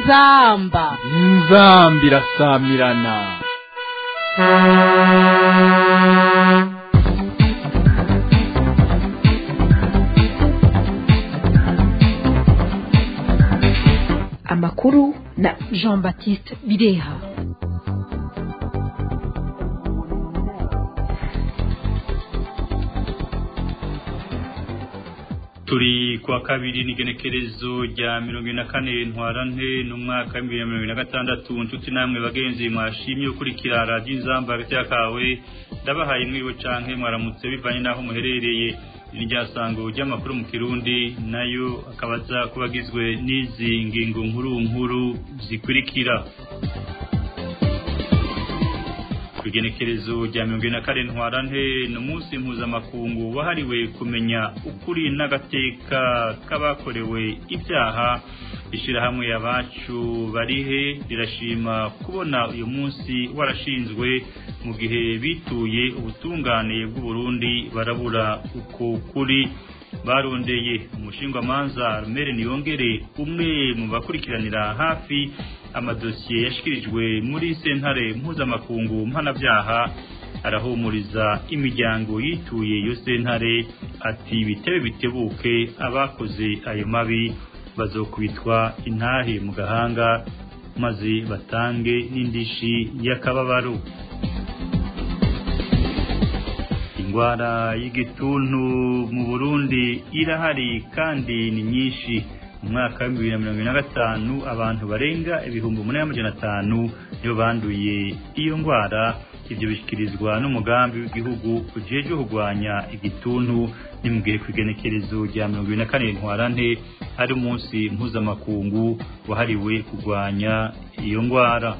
inzamba inzamba irasamirana amakuru na jean baptiste bireha turi kuwa kabiri n'igenekerezo rya mirongo ine na kane ntwarante n'umwaka w'ibihumbi bibiri na mirongo ine na gatandatu nshuti namwe bagenzi mwashimye ukurikira radiyo inzamba hagati y'akawe ndabahaye mwiriwe canke mwaramutse bivanye n'aho muherereye iri ryasango ry'amakuru mu kirundi nayo akaba aza kuba agizwe n'izi ngingo nkuru nkuru zikurikira igenekerezo rya mirongo ine na kane ntwarante ni umunsi mpuzamakungu wahariwe kumenya ukuri n'agateka k'abakorewe ibyaha ishyirahamwe abacu barihe rirashima kubona uyu munsi warashinzwe mu gihe bituye ubutungane bw'uburundi barabura uko kuri barondeye umushingwamanza rumere niyongere umwe mu bakurikiranira hafi amadosiye yashyikirijwe muri sentare mpuzamakungu mpanabyaha arahumuriza imiryango yituye iyo sentare ati bitebe bitebuke abakoze ayo mabi bazokubitwa intahe mu gahanga maze batange n'indishi y'akababaro indwara y'igituntu mu burundi irahari kandi ni nyinshi mu mwaka wa bibiri na mirongo ine na gatanu abantu barenga ibihumbi umunani n'amajana atanu nibo banduye iyo ndwara ibyo bishyikirizwa n'umugambi w'igihugu ujejwe kurwanya igituntu ni mu gihe ku igenekerezo rya mirongo ibiri na kane ntwarante ari umunsi mpuzamakungu wahariwe kurwanya iyo ndwara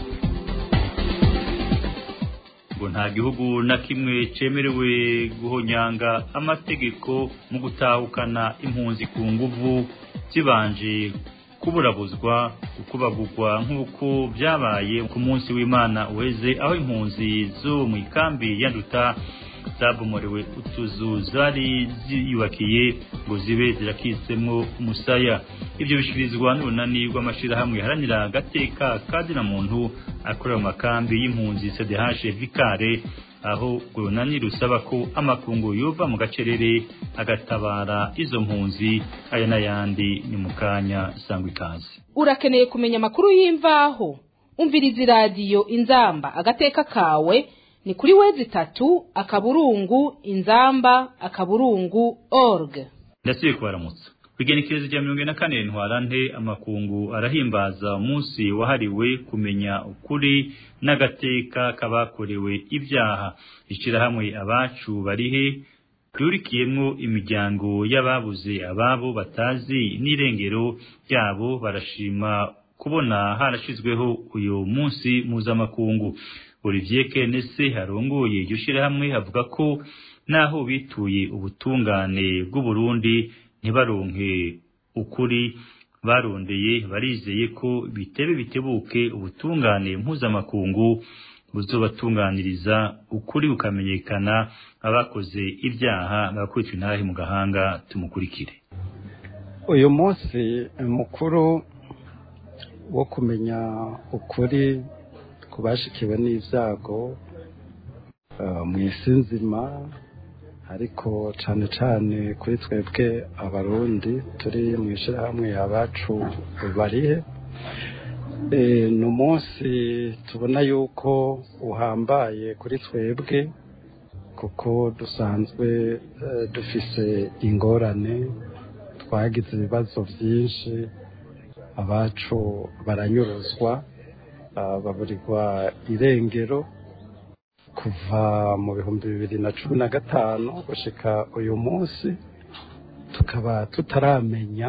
ngo nta gihugu na kimwe cemerewe guhonyanga amategeko mu gutahukana impunzi ku nguvu zibanje kuburabuzwa gukubagurwa nk'uko byabaye ku munsi w'imana uheze aho impunzi zo mu ikambi yanduta zabomorewe utuzu zari ziyubakiye ngo zibe zirakitsemo umusaya ibyo bishyikirizwa n'urunani rw'amashyirahamwe haranira agateka kazina muntu akorera mu makambi y'impunzi cdh vikare aho urunani rusaba ko amakungu yova mu gacerere agatabara izo mpunzi aya n'ayandi ni mu kanya sangwa ikaze urakeneye kumenya amakuru y'imvaho umviriza iradiyo inzamba agateka kawe ni kuri wezi itatu akaburungu inzamba akaburungu org ndasubiye kubaramutsa igenekerezo rya mirongo ine na kane ntwarante amakungu arahimbaza umunsi wahariwe kumenya ukuri n'agateka k'abakorewe ibyaha ishyirahamwe abacu barihe ryurikiyemo imiryango y'ababuze ababo batazi n'irengero ryabo barashima kubona harashyizweho uyu munsi mpuzamakungu olivier kenese harongoye iryo shyirahamwe avuga ko naho bituye ubutungane bw'uburundi ntibaronke ukuri barondeye barizeye ko bitebe bitebuke ubutungane mpuzamakungu buzobatunganiriza ukuri bukamenyekana abakoze ibyaha bakubitwa intahe mu gahanga tumukurikire uyu munsi mukuru wo kumenya ukuri ku bashikiwe n'ibyago mu isi nzima ariko cyane cyane kuri twebwe abarundi turi mu ishyirahamwe abacu barihe ni umunsi tubona yuko uhambaye kuri twebwe kuko dusanzwe dufise ingorane twagize ibibazo byinshi abacu baranyuruzwa baburirwa irengero kuva mu bihumbi bibiri na cumi na gatanu gushyika uyu munsi tukaba tutaramenya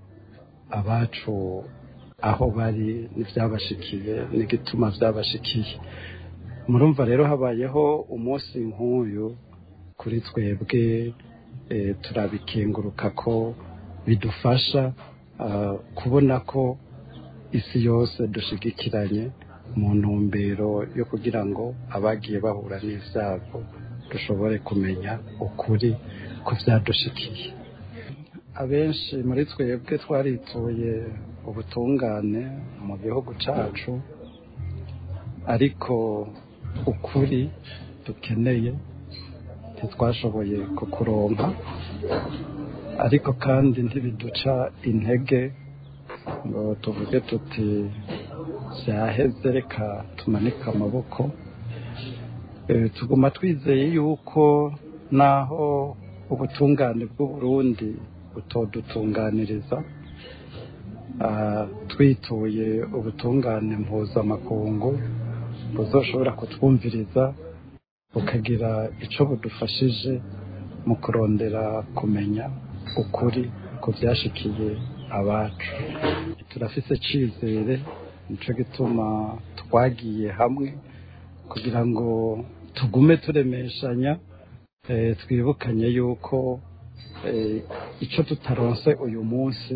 abacu aho bari n'ibyabashikiye n'igituma byabashikiye murumva rero habayeho umunsi nk'uyu kuri twebwe turabikenguruka ko bidufasha kubona ko isi yose dushigikiranye mu ntumbero yo kugira ngo abagiye bahura n'ibyago dushobore kumenya ukuri ko byadushikiye abenshi muri twebwe twarituye ubutungane mu gihugu cyacu ariko ukuri dukeneye ntitwashoboye kukuronka ariko kandi ntibiduca intege ngo tuvuge tuti byaheze reka tumanike amaboko tuguma twizeye yuko naho ubutungane bw'uburundi butodutunganiriza twituye ubutungane mpuzamakungu buzoshobora kutwumviriza bukagira icyo budufashije mu kurondera kumenya ukuri ku byashikiye abacu turafise icyizere nicyo gituma twagiye hamwe kugira ngo tugume turemeshanya twibukanye yuko icyo tutaronse uyu munsi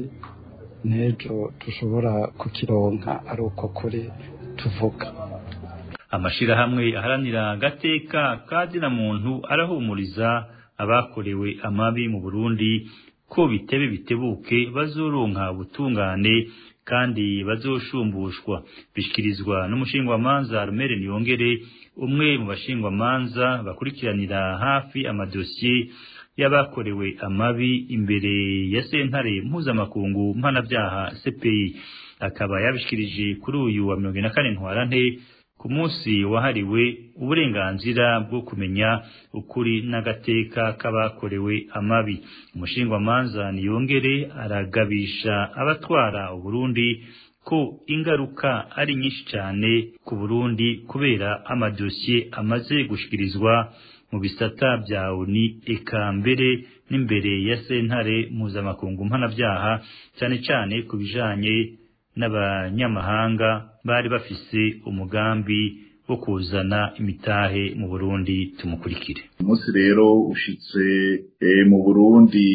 n'ejo dushobora kukironka ari uko kuri tuvuga amashirahamwe aharanira agateka kazina muntu arahumuriza abakorewe amabi mu Burundi ko bitebe bitebuke bazoronka ubutungane kandi bazoshumbushwa bishikirizwa n'umushingwamanza Rumere Niyongere umwe mu bashingwamanza bakurikiranira hafi amadosiye y'abakorewe amabi imbere ya sentare mpuzamakungu mpanabyaha CPI akaba yabishikirije kuri uyu wa mirongo ine na kane ntwarante ku munsi wahariwe uburenganzira bwo kumenya ukuri n'agateka k'abakorewe amabi umushingwamanza niyongere aragabisha abatwara uburundi ko ingaruka ari nyinshi cyane ku burundi kubera amadosiye amaze gushikirizwa mu bisata bya uni eka mbere n'imbere ya sentare mpuzamakungu mpanabyaha cyane cyane ku bijanye n'abanyamahanga bari bafise umugambi wo kuzana imitahe mu Burundi tumukurikire umunsi rero ushitse mu Burundi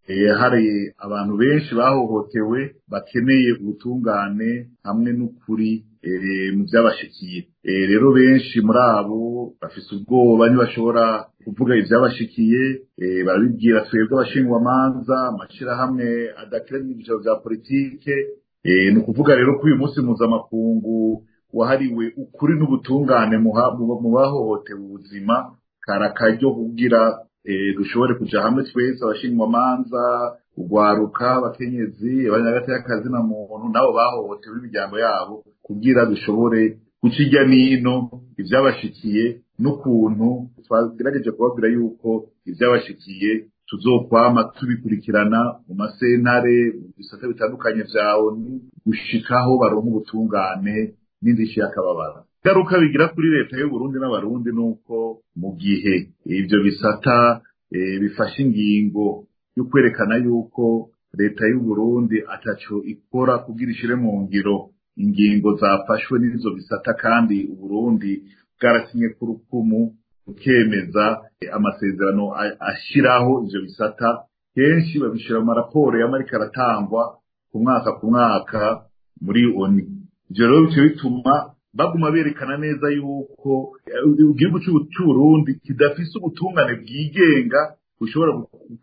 hari abantu benshi bahohotewe bakeneye ubutungane hamwe n'ukuri mu byabashikiye rero benshi muri abo bafise ubwoba ntibashobora kuvuga ibyabashikiye barabibwira twebwe abashingwamanza amashyirahamwe adakira n'ibyicaro bya politike ni ukuvuga rero ko uyu munsi mpuzamakungu wahariwe ukuri n'ubutungane mu bahohotewe ubuzima kari akaryo kugira dushobore kuja hamwe twese abashingwamanza urwaruka abakenyezi abanyagati na muntu nabo bahohotewe n'imiryango yabo kugira dushobore guca irya nino ibyabashikiye n'ukuntu twagerageje kubabwira yuko ibyabashikiye tuzokwama tubikurikirana mu masentare mu bisata bitandukanye vyawe gushikaho baronka ubutungane n'indishyi y'akababara ingaruka bigira kuri leta y'uburundi n'abarundi nuko mu gihe ivyo bisata bifashe ingingo yo kwerekana yuko leta y'uburundi ataco ikora kugira ishire mu ngiro ingingo zafashwe n'izo bisata kandi uburundi bwarasinye ku rukumu ukemeza amasezerano ashiraho ivyo bisata kenshi babishira mu maraporo y'amarika aratangwa ku mwaka ku mwaka muri oni ivyo rero bico bituma baguma berekana neza yuko igihugu c'uburundi kidafise ubutungane bwigenga bushobora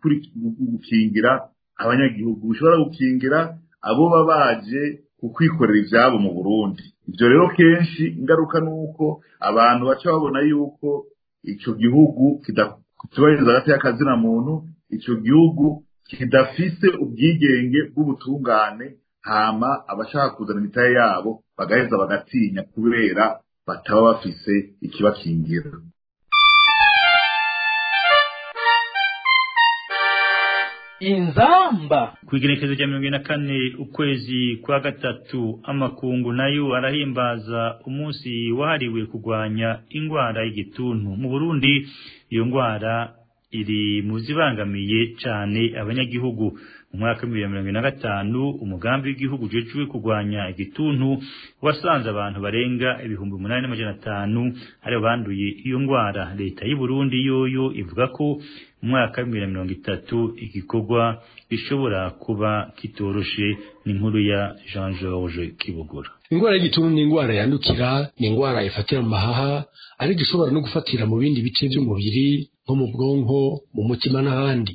gukingira abanyagihugu bushobora gukingira abo baba baje kukwikorera ivyabo mu burundi ivyo rero kenshi ingaruka nuko abantu baca babona yuko ico gihugu kitubahiriza hagati y'akazina muntu ico gihugu kidafise ubwigenge bw'ubutungane hama abashaka kuzana imitahe yabo bagaheza bagatinya kubera bataba bafise ikibakingira inzamba kwigenekezo rya mirongo ine na kane ukwezi kwa gatatu amakungu nayo arahimbaza umunsi wahariwe kurwanya ingwara y'igituntu mu burundi iyo ngwara iri mu zibangamiye cane abanyagihugu mu mwaka w'ibihumbi bibiri na mirongo ine na gatanu umugambi w'igihugu ujejwe kurwanya igituntu wasanze abantu barenga ibihumbi umunani n'amajana atanu aribo banduye iyo ngwara leta y'u Burundi yoyo ivuga ko mu mwaka w'ibihumbi bibiri na mirongo itatu igikorwa gishobora kuba kitoroshe n'inkuru ya Jean George Kibogora ingwara y'igituntu ni ingwara yandukira ni ingwara ifatira mu mahaha ariko ishobora no gufatira mu bindi bice by'umubiri nko mu bwonko mu mutima n'ahandi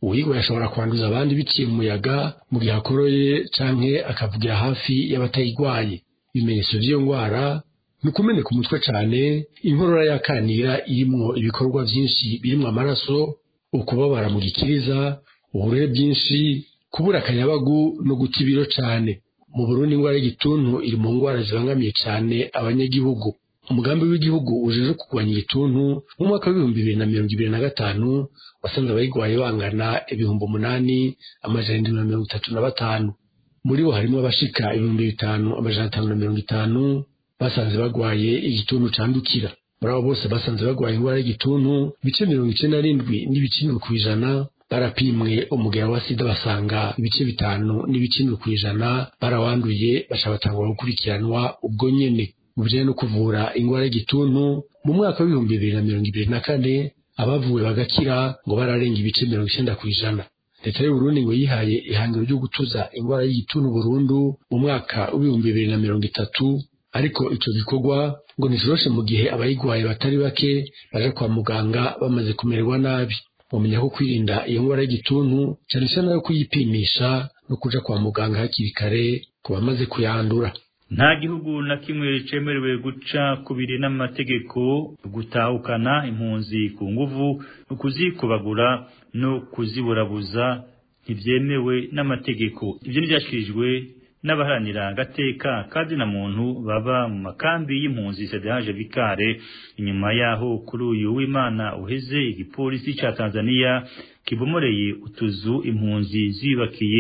uwigwaye ashobora kwanduza abandi biciye mu muyaga mu gihe akoroye canke akavugira hafi y'abatayigwaye ibimenyetso vy'iyo ngwara ni ukumeneka umutwe cane inkorora y'akanira irimwo ibikorwa vyinshi birimwo amaraso ukubabara mu gikiriza uburere bwinshi kubura akanyabagu no guta ibiro cane mu burundi ingwara y'igituntu iri mu ngwara zibangamiye cane abanyagihugu umugambi w'igihugu ujeje kurwanya igituntu mu mwaka w'ibihumbi bibiri na mirongo ibiri na gatanu wasanze abayigwaye bangana ibihumbi umunani amajana indwi na mirongo itatu na batanu muri bo harimo abashika ibihumbi bitanu amajana atanu na mirongo itanu basanze bagwaye igituntu candukira muri abo bose basanze bagwaye ingwara y'igituntu ibice mirongo icenda n'indwi n'ibice indwi kw'ijana barapimwe umugera wa sida basanga ibice bitanu n'ibice indwi kw'ijana barawanduye baca batangwa gukurikiranwa ubwo nyene mu bijanye no kuvura ingwara y'igituntu mu mwaka w'ibihumbi bibiri na mirongo ibiri na kane abavuwe bagakira ngo bararenga ibice mirongo icenda kw'ijana leta y'uburundi ngo yihaye ihangiro ryo gutuza ingwara y'igituntu burundu mu mwaka w'ibihumbi bibiri na mirongo itatu ariko ico gikorwa ngo nticoroshe mu gihe abayigwaye batari bake baja kwa muganga bamaze kumererwa nabi mumenya ko kwirinda iyo ngwara y'igituntu cane cane yo kuyipimisha no kuja kwa muganga hakiri kare ku bamaze kuyandura nta gihugu na kimwe cemerewe guca kubiri n'amategeko gutahukana impunzi ku nguvu kuzikubagura no kuziburabuza ntibyemewe n'amategeko ibyo ntibyashikirijwe n'abaharanira agateka kandi na muntu baba mu makambi y'impunzi sedehaje bikare inyuma yaho kuri uyu w'imana uheze igipolisi ca tanzania kibomoreye utuzu impunzi zibakiye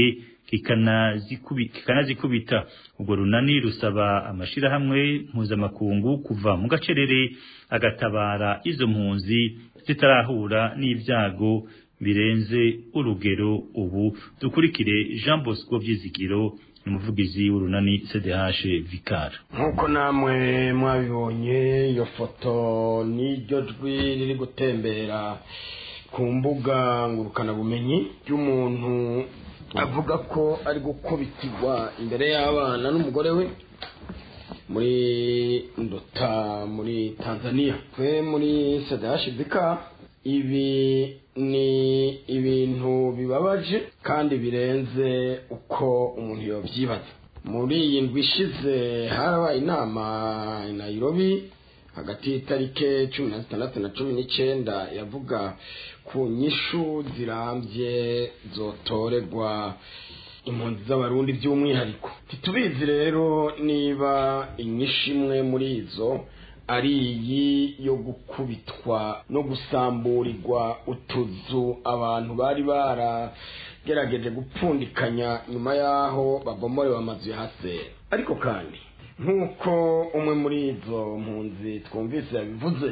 kikanazikubita ubwo runani rusaba amashirahamwe mpuzamakungu kuva mu gacerere agatabara izo mpunzi zitarahura n'ibyago birenze urugero ubu dukurikire Jean Bosco Vyizigiro umuvugizi w'urunani CDH Vicar nk'uko namwe mwabibonye iyo foto n'iryo jwi riri gutembera ku mbuga ngurukanabumenyi ry'umuntu avuga ko ari gukubitirwa imbere y'abana n'umugore we muri ndota muri tanzania twe muri sedashibika ibi ni ibintu bibabaje kandi birenze uko umuntu yabyibaza muri iyi ndwi ishize harabaye inama i nairobi hagati y'itariki cumi na zitandatu na cumi n'icyenda yavuga ku nyishu zirambye zotorerwa impunzi z'abarundi by'umwihariko ntitubizi rero niba inyishu imwe muri izo ari iyi yo gukubitwa no gusamburirwa utuzu abantu bari baragerageje gupfundikanya nyuma y'aho babomorewe amazu ya hasera ariko kandi nk'uko umwe muri izo mpunzi twumvise yabivuze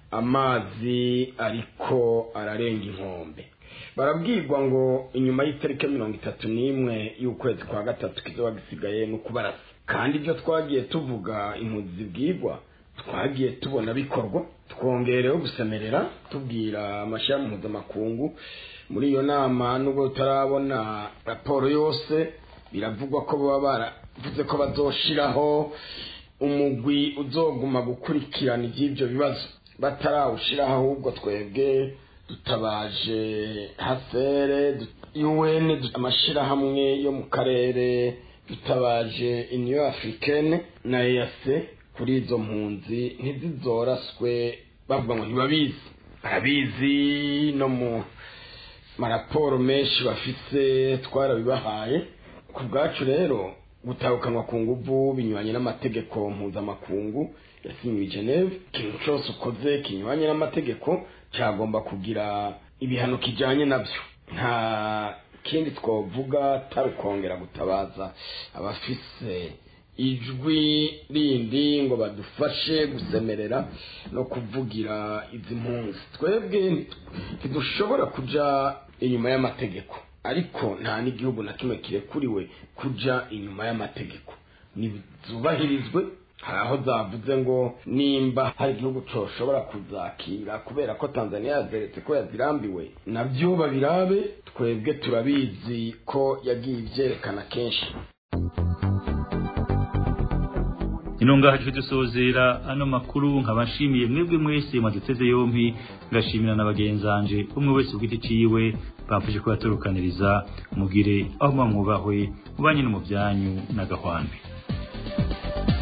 amazi ariko ararenga inkombe barabwirwa ngo inyuma y'itariki mirongo itatu n'imwe y'ukwezi kwa gatatu kizoba gisigaye no kubarasa kandi ibyo twagiye tuvuga impunzi zibwirwa twagiye tubona bikorwa twongereho gusemerera tubwira amashyirahamwe mpuzamakungu muri iyo nama nubwo tutarabona raporo yose biravugwa ko baba baravuze ko bazoshiraho umugwi uzoguma gukurikirana iby'ibyo bibazo batarawushiraho ahubwo twebwe dutabaje hasere un amashyirahamwe yo mu karere dutabaje union africaine na eac kuri izo mpunzi ntizizoraswe bavuga ngo ntibabizi barabizi no mu maraporo menshi bafise twarabibahaye ku bwacu rero gutahukanwa ku nguvu binyuranye n'amategeko mpuzamakungu yasinyiwe i geneve ikintu cyose ukoze kinyuranye n'amategeko cyagomba kugira ibihano kijyanye nabyo nta kindi twavuga atari ukongera gutabaza abafise ijwi rindi ngo badufashe gusemerera no kuvugira izi mpunzi twebwe ntidushobora kuja inyuma y'amategeko ariko nta n'igihugu na kimwe kirekuriwe kuja inyuma y'amategeko nizubahirizwe hari aho zavuze ngo nimba hari igihugu coshobora kuzakira kubera ko tanzania yazeretse ko yazirambiwe nabyo babirabe twebwe turabizi ko yagiye ivyerekana kenshi ino ngaha tuje dusozera ano makuru nkaba nshimiye mwebwe mwese mwaduteze yompi ngashimira na bagenzanje umwe wese ku giti ciwe bamfashe kubaturukaniriza mugire aho muba mwubahwe mubanye no mu byanyu n'agahwambi